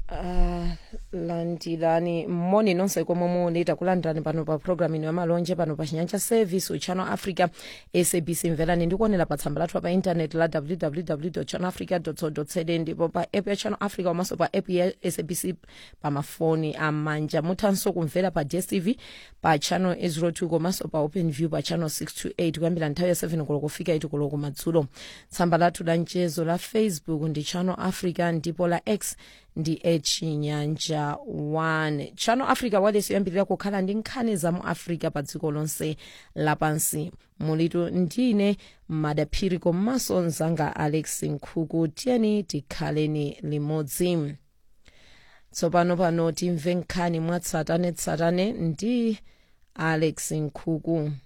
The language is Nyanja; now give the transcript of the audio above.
Uh, landirani moni nonse komwe muli takulandirani pano pa programu ino yamalonje pano pa chinyanja service uchannel africa sabc mverani ndikuonera pa tsamba lathu pa intaneti la www channel africa co za ndipo pa app ya channel africa komanso pa app ya sabc pa mafoni amanja muthanso kumvera pa dstv pa channel 02 komanso pa open view pa channel 628 kuyambira nthawi ya 7 koloko kufika 8 koloko madzulo tsamba lathu la mchezo la facebook ndi channel africa ndipo la x ndi echinyanja 1 channel africa wailesi yoyambirira kukhala ndi nkhani za mu africa pa dziko lonse lapansi mulitu ndine madaphiri komanso mzanga alex nkhuku tiyeni tikhaleni limodzi tsopano pano timve nkhani mwatsatanetsatane ndi alex nkhuku